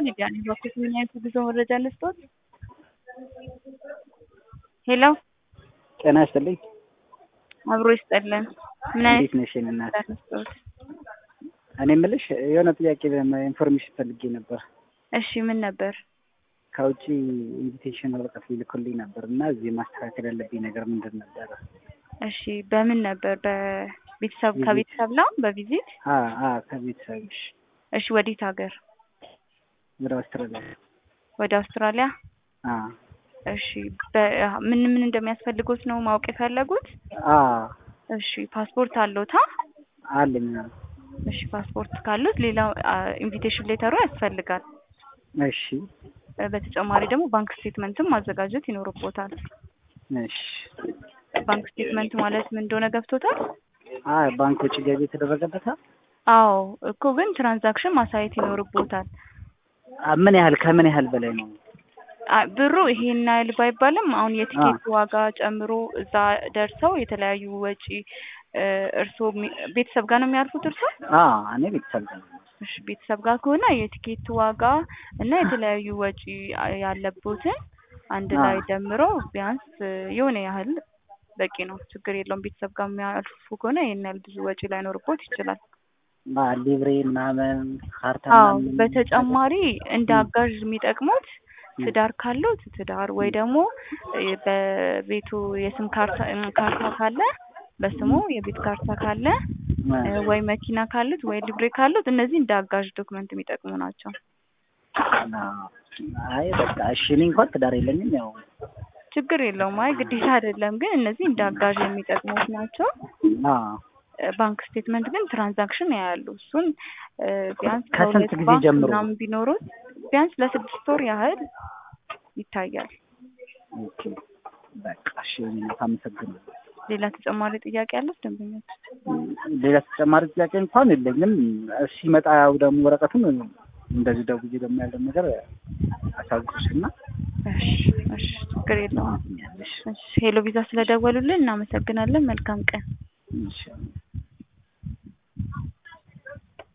ሚዲያ ነኝ። በኩል ምን አይነት ጉዞ መረጃ ልስጦት? ሄሎ ጤና ይስጥልኝ። አብሮ ይስጠልን። ምን አይነት እንዴት ነሽ? የእኔ እናት? መረጃ ልስጦት? እኔ የምልሽ የሆነ ጥያቄ ኢንፎርሜሽን ፈልጌ ነበር። እሺ ምን ነበር? ከውጭ ኢንቪቴሽን ወረቀት ሊልኩልኝ ነበር እና እዚህ ማስተካከል ያለብኝ ነገር ምንድን ነበረ? እሺ በምን ነበር? በቤተሰብ ቪዚት። ከቤተሰብ ነው በቪዚት? አ አ ከቤተሰብሽ እሺ ወዴት ሀገር? ወደ አውስትራሊያ። ወደ አውስትራሊያ? አ እሺ በ- ምን ምን እንደሚያስፈልጉት ነው ማወቅ የፈለጉት? አ እሺ ፓስፖርት አለዎታ? አለኝ። እሺ ፓስፖርት ካሉት ሌላው ኢንቪቴሽን ሌተሩ ያስፈልጋል። እሺ እ በተጨማሪ ደግሞ ባንክ ስቴትመንትም ማዘጋጀት ይኖርቦታል። እሺ። ባንክ ስቴትመንት ማለት ምን እንደሆነ ገብቶታል? አ ባንክ ውጭ ገቢ የተደረገበታ አዎ እኮ ግን ትራንዛክሽን ማሳየት ይኖርቦታል። አ ምን ያህል ከምን ያህል በላይ ነው? አ ብሩ ይሄን ያህል ባይባልም አሁን የቲኬት ዋጋ ጨምሮ እዛ ደርሰው የተለያዩ ወጪ እ እርስዎ የሚ- ቤተሰብ ጋር ነው የሚያርፉት እርስዎ? አ እኔ ቤተሰብ ጋር ነው። እሺ ቤተሰብ ጋር ከሆነ የቲኬት ዋጋ እና የተለያዩ ወጪ ያለቦትን አንድ አ ላይ ደምሮ ቢያንስ የሆነ ያህል በቂ ነው። ችግር የለውም። ቤተሰብ ጋር የሚያልፉ ከሆነ ይሄን ያህል ብዙ ወጪ ላይኖርቦት ይችላል። አ ሊብሬ ምናምን ካርታ አዎ ምናምን በተጨማሪ እንደ ም። አጋዥ የሚጠቅሙት ም። ትዳር ካሉት ትዳር ወይ ደግሞ እ በቤቱ የስም ካርታ እም ካርታ ካለ በስሙ የቤት ካርታ ካለ አ እ ወይ መኪና ካሉት ወይ ሊብሬ ካሉት እነዚህ እንደ አጋዥ ዶክመንት የሚጠቅሙ ናቸው። አ አይ በቃ እሺ። እኔ እንኳን ትዳር የለኝም ያው ችግር የለውም። አይ ግዴታ አይደለም፣ ግን እነዚህ እንደ አጋዥ የሚጠቅሙት ናቸው። አ እ ባንክ ስቴትመንት ግን ትራንዛክሽን ያያሉ። እሱን እ ቢያንስ ከስንት ከሁለት ጊዜ ባንክ ጀምሮ? ምናምን ቢኖሩት ቢያንስ ለስድስት ወር ያህል ይታያል። ኦኬ በቃ እሺ። እኔ እናት አመሰግናለሁ። ሌላ ተጨማሪ ጥያቄ ያለው ደንበኞች? ሌላ ተጨማሪ ጥያቄ እንኳን የለኝም። ሲመጣ ያው ደግሞ ወረቀቱን እንደዚህ ደውዬ ደግሞ ያለው ነገር አሳውቅሽና እሺ እሺ፣ ችግር የለውም። ያለሽ እሺ ሄሎ ቪዛ ስለደወሉልን እናመሰግናለን። መልካም ቀን። እሺ